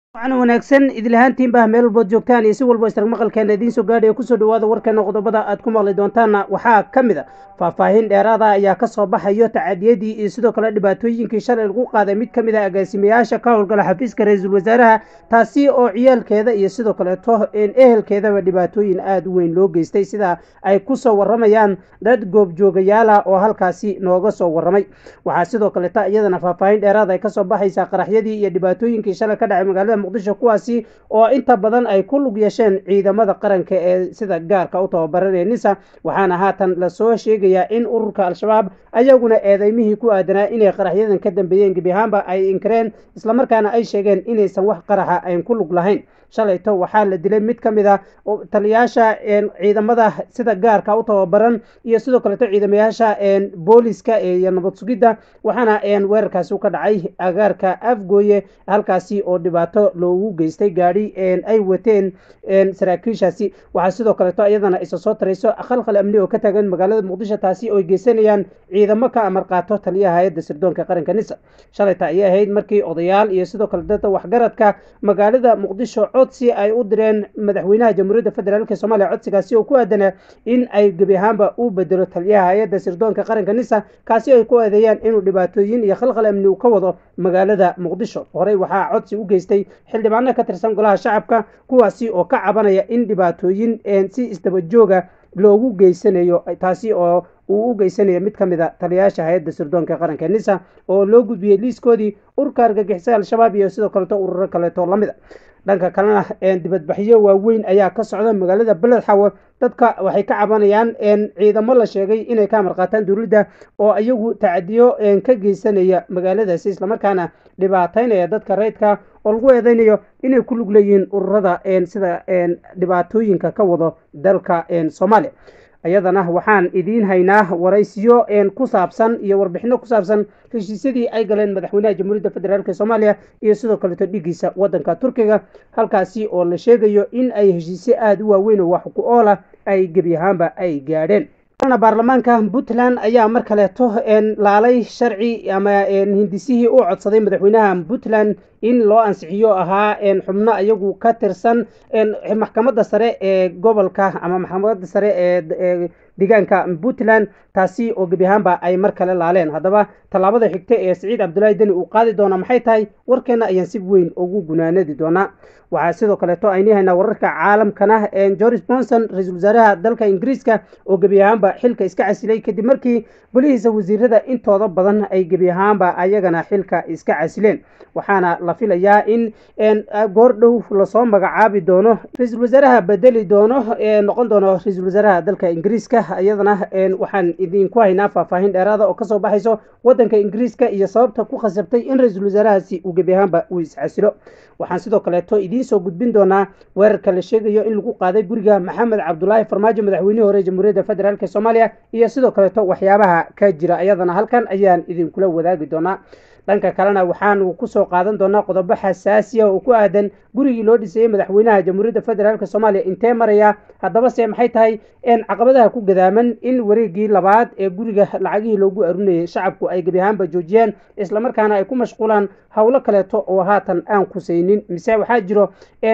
wacan wanaagsan idilahaantiinbah meel walbood joogtaan iyo si walbo istarag maqalkeena idiin soo gaadhaya kusoo dhawaada warkeena qodobada aad ku maqli doontaanna waxaa ka mid a faahfaahin dheeraada ayaa ka soo baxayo tacadiyadii iyo sidoo kale dhibaatooyinkii shalay lagu qaaday mid ka mid a agaasimayaasha ka howlgala xafiiska ra-iisul wasaaraha taasi oo ciyaalkeeda iyo sidoo kaleeto ehelkeedaba dhibaatooyin aada u weyn loo geystay sida ay kusoo waramayaan dad goobjoogayaala oo halkaasi nooga soo waramay waxaa sidoo kaleeta iyadana faahfaahin dheeraada ay kasoo baxaysaa qaraxyadii iyo dhibaatooyinkii shalay ka dhacay magaalada muqdisho kuwaasi oo inta badan ay ku lug yeesheen ciidamada qaranka ee sida gaarka u tababaranee nisa waxaana haatan lasoo sheegayaa in ururka al-shabaab ayaguna eedeymihii ku aadanaa inay qaraxyadan ka dambeeyeen gebi ahaanba ay inkireen islamarkaana ay sheegeen inaysan wax qaraxa ayn ku lug lahayn shalayto waxaa la dilay mid ka mid a taliyaasha ciidamada sida gaarka u tababaran iyo sidoo kaleeto ciidamayaasha booliska iyo nabad sugidda waxaana weerarkaasi ka dhacay agaarka afgooye halkaasi oo dhibaato loogu geystay gaadhi ay wateen saraakiishaasi waxaa sidoo kaleeto iyadana isa soo tarayso khalkhal amni oo ka taagan magaalada muqdisho taasi oo geysanayaan ciidamo ka amar qaato taliyaha hay-adda sirdoonka qaranka nisa shalayta ayay ahayd markii odayaal iyo sidoo kale dadka waxgaradka magaalada muqdisho codsi ay u direen madaxweynaha jamhuuriyadda federaalk soomaaliya codsigaasi oo ku aadanaa in ay gebi ahaanba u bedelo taliyaha hay-adda sirdoonka qaranka nisa kaasi ay ku eedeeyaan inuu dhibaatooyin iyo khalkhal amni uu ka wado magaalada muqdisho horey waxaa codsi u geystay xildhibaano ka tirsan golaha shacabka kuwaasi oo ka cabanaya in dhibaatooyin si isdabajooga loogu geysanayo taasi oo uu u geysanayo mid ka mid a taliyayaasha hay-adda sirdoonka qaranka nisa oo loo gudbiyey liiskoodii urka argagixisada al-shabaab iyo sidoo kaleeto ururo kaleeto lamid a dhanka kalena dibadbaxyo waaweyn ayaa ka socda magaalada beled xawe dadka waxay ka cabanayaan ciidamo la sheegay inay ka amar qaataan dowladda oo iyagu tacadiyo ka geysanaya magaaladaasi islamarkaana dhibaataynaya dadka rayidka oo lagu eedeynayo inay ku lug leeyihiin ururada sida dhibaatooyinka ka wado dalka soomaaliya iyadana waxaan idiin haynaa waraysiyo ku saabsan iyo warbixino ku saabsan heshiisyadii ay galeen madaxweynaha jamhuuriyadda federaalk soomaaliya iyo sidoo kaleeto dhigiisa wadanka turkiga halkaasi oo la sheegayo in ay heshiisyo aada u waaweyn oo wax ku oola ay gebi ahaanba ay gaadheen baarlamaanka puntland ayaa mar kaleeto laalay sharci ama hindisihii u codsaday madaxweynaha puntland in loo ansixiyo ahaa xubno iyagu ka tirsan maxkamadda sare ee gobolka ama maxkamadda sare ee deegaanka puntland taasi oo gebi ahaanba ay mar kale laaleen haddaba tallaabada xigta ee siciid cabdulaahi deni uu qaadi doona maxay tahay warkeena ayaan si weyn ugu gunaanadi doonaa waxaa sidoo kaleeto ayni haynaa wararka caalamkana george bonson ra-iisul wasaaraha dalka ingiriiska oo gebi ahaanba xilka iska casilay kadib markii golihiisa wasiirada intooda badan ay gebi ahaanba ayagana xilka iska casileen waxaana la filayaa in goor dhow lasoo magacaabi doono ra-iisul wasaaraha bedeli doono noqon doono ra-iisul wasaaraha dalka ingiriiska iyadana waxaan idinku haynaa faahfaahin dheeraada oo kasoo baxayso wadanka ingiriiska iyo sababta ku khasabtay in ra-iisul wasaarahaasi uu gebi ahaanba uu iscasilo waxaan sidoo kaleeto idiin soo gudbin doonaa weerarka la sheegayo in lagu qaaday guriga maxamed cabdulaahi farmaajo madaxweynihii hore jamhuuriyadda federaalk soomaaliya iyo sidoo kaleeto waxyaabaha ka jira iyadana halkan ayaan idinkula wadaagi doonaa dhanka kalena waxaanu kusoo qaadan doonaa qodobo xasaasiya oo ku aadan gurigii loo dhisayey madaxweynaha jamhuuriyadda federaalk soomaaliya intee maraya haddaba se maxay tahay caqabadaha ku gadaaman in wareegii labaad ee guriga lacagihii loogu arunayay shacabku ay gebi ahaanba joojiyeen islamarkaana ay ku mashquulaan howlo kaleeto oo haatan aan kusaynin mise waxaa jiro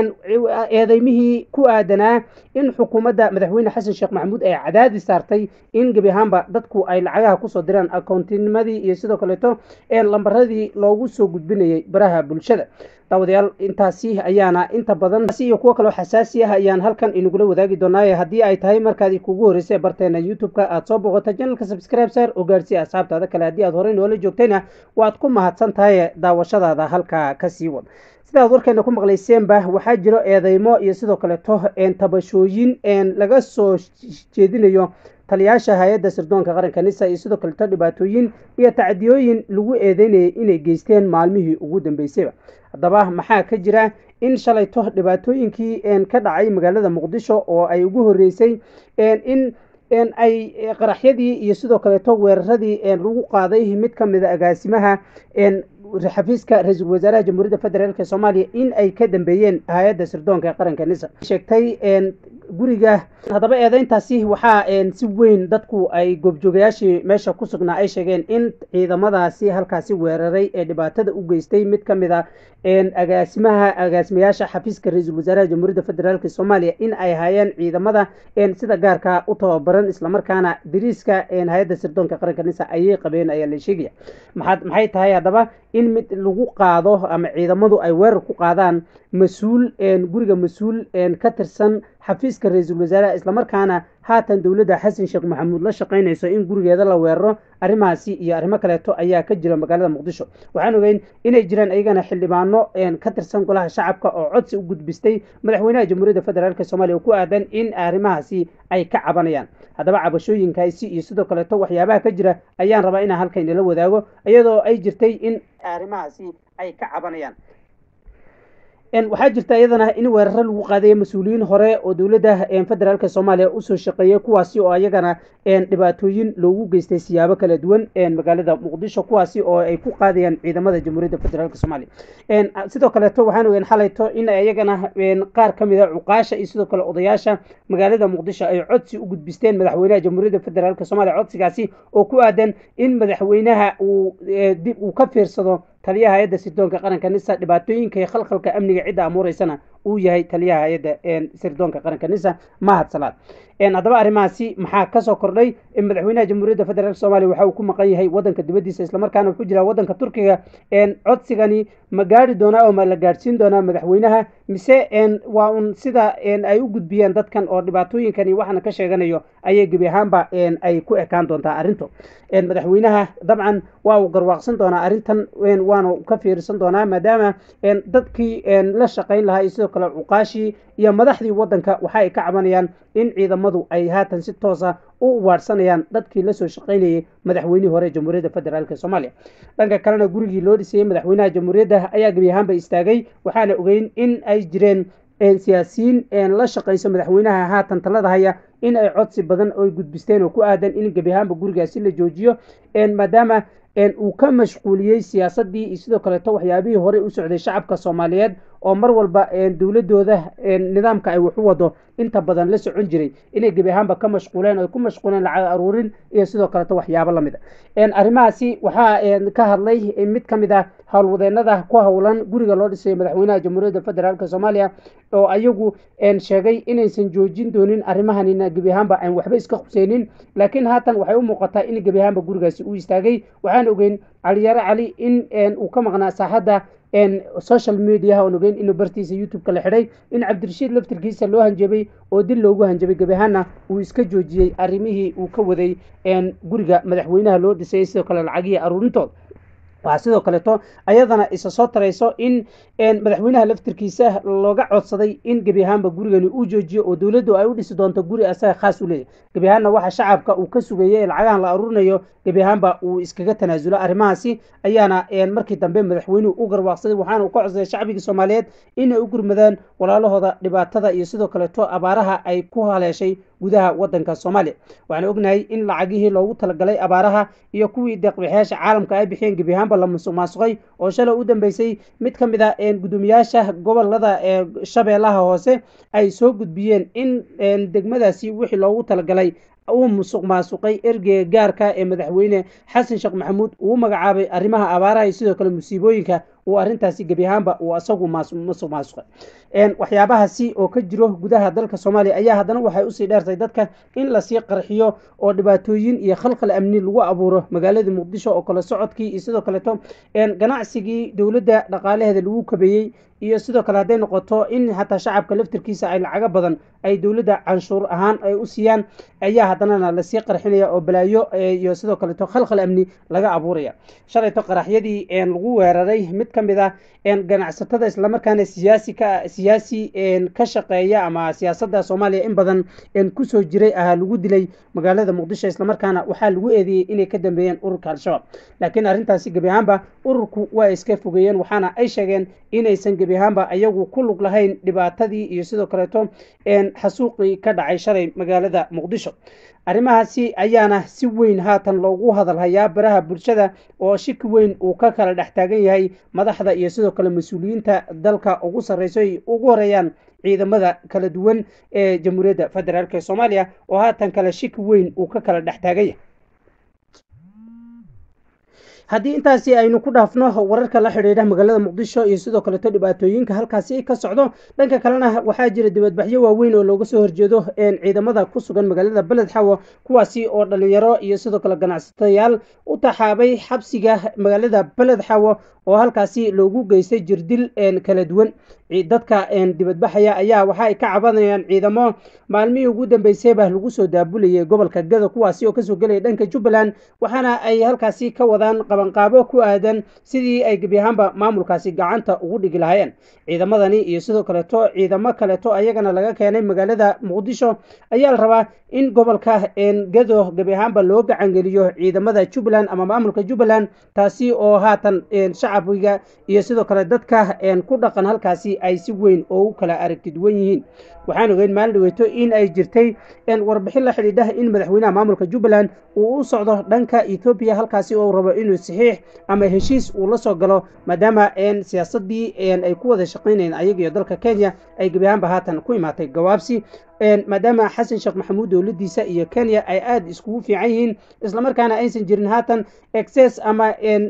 eedeymihii ku aadanaa in xukuumadda madaxweyne xasan sheekh maxamuud ay cadaadi saartay in gebi ahaanba dadku ay lacagaha kusoo diraan akoontinimadii iyo sidoo kaleeto lambaradii loogu soo gudbinayay baraha bulshada daawadayaal intaasi ayaana inta badan iyo kuwo kaloo xasaasi ah ayaan halkan inagula wadaagi doonaaye haddii ay tahay markaad kugu horreysay barteena youtube-ka aad soo boqota janalka subscribe sar oo gaarsiiya asxaabtaada kale haddii aad horey noola joogtayna waad ku mahadsan tahay daawashadaada halkaa kasii wad sidaad warkeena ku maqlayseenba waxaa jiro eedeymo iyo sidoo kaleeto tabashooyin laga soo jeedinayo taliyaasha hay-adda sirdoonka qaranka nisa iyo sidoo kaleeto dhibaatooyin iyo tacdiyooyin lagu eedeynayay inay geysteen maalmihii ugu dambeysayba haddaba maxaa ka jira in shalayto dhibaatooyinkii ka dhacay magaalada muqdisho oo ay ugu horreysay in ay qaraxyadii iyo sidoo kaleeto weeraradii lagu qaaday mid ka mid a agaasimaha xafiiska ra-iisul wasaaraha jamhuuriyadda federaalk soomaaliya in ay ka dambeeyeen hay-adda sirdoonka qaranka nisa sheegtay guriga haddaba eedeyntaasi waxaa si weyn dadku ay goobjoogayaashii meesha ku sugnaa ay sheegeen in ciidamadaasi halkaasi weeraray ee dhibaatada u geystay mid ka mid a agaasimaha agaasimayaasha xafiiska ra-iisul wasaaraha jamhuuriyadda federaalk soomaaliya in ay hayeen ciidamada sida gaarka u tababaran islamarkaana dariiska hay-adda sirdoonka qaranka nisa ayay qabeen ayaa la sheegaya maxaad maxay tahay haddaba in mid lagu qaado ama ciidamadu ay weerar ku qaadaan mas-uul guriga mas-uul ka tirsan xafiiska ra-iisul wasaaraha islamarkaana haatan dowladda xasan sheekh maxamuud la shaqaynayso in gurigeeda la weeraro arrimahaasi iyo arrimo kaleeto ayaa ka jira magaalada muqdisho waxaan ogeyn inay jiraan iyagana xildhibaano ka tirsan golaha shacabka oo codsi u gudbistay madaxweynaha jamhuuriyadda federaalk soomaaliya oo ku aadan in arrimahaasi ay ka cabanayaan haddaba cabashooyinkaasi iyo sidoo kaleeto waxyaabaha ka jira ayaan rabaa inaan halka inala wadaago iyadoo ay jirtay in arrimahaasi ay ka cabanayaan waxaa jirta iyadana in weeraro lagu qaadayo mas-uuliyiin hore oo dowladda federaalk soomaaliya usoo shaqeeyay kuwaasi oo ayagana dhibaatooyin loogu geystay siyaabo kala duwan magaalada muqdisho kuwaasi oo ay ku qaadayaan ciidamada jamhuuriyadda federaalk soomaaliya sidoo kaleeto waxaan ogeyn xalayto in ayagana qaar ka mid a cuqaasha iyo sidoo kale odayaasha magaalada muqdisho ay codsi u gudbisteen madaxweynaha jamhuuriyadda federaalk soomaaliya codsigaasi oo ku aadan in madaxweynaha uu dib uu ka fiirsado taliyaha hay-adda sirdoonka qaranka nisa dhibaatooyinka iyo khalkhalka amniga cidda amuureysana uu yahay taliyaha hay-adda sirdoonka qaranka nisa mahad salaad haddaba arrimahaasi maxaa kasoo kordhay madaxweynaha jamhuuriyadda federaalk soomaliya waxa uu ku maqan yahay wadanka dibadiisa islamarkaana wuxuu jiraa wadanka turkiga codsigani ma gaari doonaa oo ma la gaadhsiin doonaa madaxweynaha mise waa un sida ay u gudbiyeen dadkan oo dhibaatooyinkani waxaana ka sheeganayo ayay gebi ahaanba ay ku ekaan doontaa arrinto madaxweynaha dabcan waa uu garwaaqsan doonaa arrintan waana ka fiirsan doonaa maadaama dadkii la shaqayn lahaa iyo sidoo kale cuqaashii iyo madaxdii wadanka waxa ay ka cabanayaan in ciidamadu ay haatan si toosa u uwaadhsanayaan dadkii lasoo shaqaynayay madaxweynihii hore jamhuuriyadda federaalk soomaaliya dhanka kalena gurigii loo dhisayey madaxweynaha jamhuuriyadda ayaa gebi ahaanba istaagay waxaana ogeyn in ay jireen siyaasiyiin la shaqayso madaxweynaha haatan talada haya in ay codsi badan oy gudbisteen oo ku aadan in gebi ahaanba gurigaasi la joojiyo maadaama uu ka mashquuliyey siyaasadii iyo sidoo kaleeto waxyaabihii horey u socday shacabka soomaaliyeed oo mar walba dowladooda nidaamka ay wax u wado inta badan la socon jiray inay gebi ahaanba ka mashquuleen oy ku mashquuleen lacag aruurin iyo sidoo kaleeto waxyaabo lamid a arrimahaasi waxaa ka hadlay mid ka mid ah howlwadeenada ku howlan guriga loo dhisayo madaxweynaha jamhuuriyadda federaalk soomaaliya oo ayagu sheegay inaysan joojin doonin arrimahanina gebi ahaanba aan waxba iska khuseynin laakiin haatan waxay u muuqataa in gebi ahaanba gurigaasi uu istaagay waxaan ogeyn caliyare cali in uu ka maqnaa saaxadda social mediaha oon ogeyn inuu bartiisa youtube-ka la xidhay in cabdirashiid laftirkiisa loo hanjabay oo dil loogu hanjabay gebi ahaanna uu iska joojiyey arrimihii uu ka waday guriga madaxweynaha loo dhisayay sidoo kale lacagihii aruurintooda waxaa sidoo kaleeto ayadana isa soo tarayso in madaxweynaha laftirkiisa looga codsaday in gebi ahaanba gurigani uu joojiyo oo dowladdu ay u dhisi doonto guri asaga khaas u leeyahy gebi ahaanna waxa shacabka uu ka sugayay ee lacagahan la aruurinayo gebi ahaanba uu iskaga tanaasulo arrimahaasi ayaana markii dambe madaxweynuhu u garwaaqsaday waxaana uu ka codsaday shacbigii soomaaliyeed inay u gurmadaan walaalahooda dhibaatada iyo sidoo kaleeto abaaraha ay ku haleeshay gudaha wadanka soomaaliya waxaan ognahay in lacagihii loogu talagalay abaaraha iyo kuwii deeqbixyaasha caalamka ay bixiyeen gebi ahaanba la musuq maasuqay oo shalay u dambeysay mid ka mid a gudoomiyaasha gobolada ee shabeellaha hoose ay soo gudbiyeen in degmadaasi wixii loogu talagalay uu musuq maasuqay ergeyga gaarka ee madaxweyne xasan sheekh maxamuud uu magacaabay arrimaha abaaraha iyo sidoo kale musiibooyinka uu arrintaasi gebi ahaanba uu asagu musuq maasuqay waxyaabahaasi oo ka jiro gudaha dalka soomaaliya ayaa haddana waxay usii dheertay dadka in lasii qarxiyo oo dhibaatooyin iyo khalkhal amni lagu abuuro magaalada muqdisho oo kale socodkii iyo sidoo kaleeto ganacsigii dowladda dhaqaalaheeda lagu kabeeyey iyo sidoo kale hadday noqoto in xataa shacabka laftirkiisa ay lacago badan ay dowladda canshuur ahaan ay u siiyaan ayaa haddanana lasii qarxinaya oo balaayo iyo sidoo kaleeto khalkhal amni laga abuuraya shalayto qaraxyadii lagu weeraray mid ka mid ah ganacsatada islamarkaana siyaasi ka siyaasi ka shaqeeya ama siyaasadda soomaaliya in badan kusoo jiray ahaa lagu dilay magaalada muqdisho islamarkaana waxaa lagu eedeeyey inay ka dambeeyeen ururka al-shabaab laakiin arrintaasi gebi ahaanba ururku waa iska fogeeyeen waxaana ay sheegeen inaysan gebi ahaanba ayagu ku lug lahayn dhibaatadii iyo sidoo kaleeto xasuuqii ka dhacay shalay magaalada muqdisho arrimahaasi ayaana si weyn haatan loogu hadalhayaa baraha bulshada oo shiki weyn uu ka kala dhex taagan yahay madaxda iyo sidoo kale mas-uuliyiinta dalka ugu sarreyso ay ugu horeeyaan ciidamada kala duwan ee jamhuuriyadda federaalk ee soomaaliya oo haatan kale shiki weyn uu ka kala dhex taagan yahay haddii intaasi aynu ku dhaafno wararka la xidhiidha magaalada muqdisho iyo sidoo kaleeto dhibaatooyinka halkaasi ka socdo dhanka kalena waxaa jira dibadbaxyo waaweyn oo looga soo horjeedo ciidamada ku sugan magaalada beled xawo kuwaasi oo dhalinyaro iyo sidoo kale ganacsatayaal u taxaabay xabsiga magaalada beled xawo oo halkaasi loogu geystay jirdil kala duwan dadka dibadbaxaya ayaa waxa ay ka cabanayaan ciidamo maalmihii ugu dambeysayba lagu soo daabulayay gobolka gado kuwaasi oo kasoo gelaya dhanka jubbaland waxaana ay halkaasi ka wadaan qabanqaabo ku aadan sidii ay gebi ahaanba maamulkaasi gacanta ugu dhigi lahaayeen ciidamadani iyo sidoo kaleeto ciidamo kaleeto ayagana laga keenay magaalada muqdisho ayaa la rabaa in gobolka gado gebi ahaanba loo gacangeliyo ciidamada jubbaland ama maamulka jubbaland taasi oo haatan shacbiga iyo sidoo kale dadka ku dhaqan halkaasi ay si weyn oo u kala aragti duwan yihiin waxaan ogeyn maalin dhaweyto in ay jirtay warbixin la xidhiidha in madaxweynaha maamulka jubbaland uu u socdo dhanka ethoobiya halkaasi oo rabo inuu saxiix ama heshiis uu la soo galo maadaama siyaasadii ay ku wada shaqaynayeen ayaga iyo dalka kenya ay gebi ahaanba haatan ku imaatay gawaabsi maadaama xasan sheekh maxamuud dowladiisa iyo kenya ay aada iskugu fiican yihiin islamarkaana aysan jirin haatan exces ama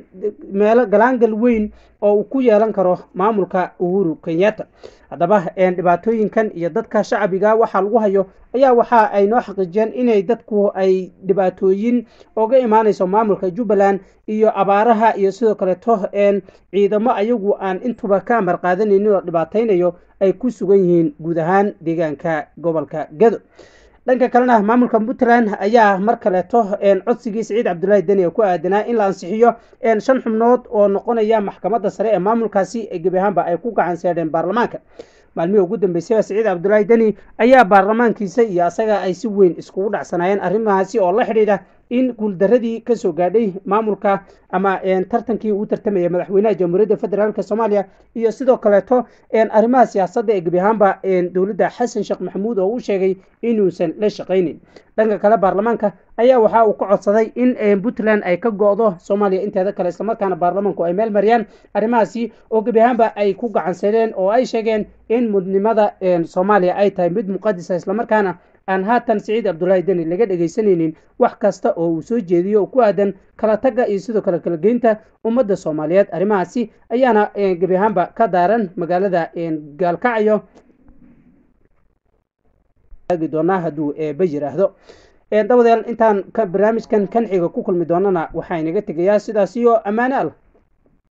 meelo galaangal weyn oo uu ku yeelan karo maamulka uhuru kenyatta haddaba dhibaatooyinkan iyo dadka shacbiga waxaa lagu hayo ayaa waxa ay noo xaqiijiyeen inay dadku ay dhibaatooyin oga imaanayso maamulka jubbaland iyo abaaraha iyo sidoo kaleeto ciidamo ayagu aan intuba ka amar qaadanaynin oo dhibaataynayo ay ku sugan yihiin guud ahaan deegaanka gobolka gado dhanka kalena maamulka puntland ayaa mar kaleeto codsigii siciid cabdulaahi deni ee ku aadanaa in la ansixiyo shan xubnood oo noqonaya maxkamadda sare ee maamulkaasi ee gebi ahaanba ay ku gacan seedheen baarlamaanka maalmihii ugu dambeysay siciid cabdulaahi deni ayaa baarlamaankiisa iyo asaga ay si weyn iskugu dhacsanaayeen arrimahaasi oo la xidhiidha in guuldaradii kasoo gaadhay maamulka ama tartankii uu tartamaya madaxweynaha jamhuuriyadda federaalk soomaaliya iyo sidoo kaleeto arrimaha siyaasadda ee gebi ahaanba dowladda xasan sheekh maxamuud oo u sheegay inuusan la shaqaynin dhanka kale baarlamaanka ayaa waxa uu ka codsaday in puntland ay ka go-do soomaaliya inteeda kale islamarkaana baarlamaanku ay meel mariyaan arrimahaasi oo gebi ahaanba ay ku gacansadeen oo ay sheegeen in mudnimada soomaaliya ay tahay mid muqadisa islamarkaana aan haatan siciid cabdulaahi deni laga dhegaysanaynin wax kasta oo uu soo jeediyo oo ku aadan kala tagga iyo sidoo kale kala geynta ummadda soomaaliyeed arrimahaasi ayaana gebi ahaanba ka daaran magaalada gaalkacyo doonaa hadduu eeba yiraahdo dabadeed intaan barnaamijkan kan xiga ku kulmi doonana waxaa inaga tegayaa sidaas iyo ammaane allah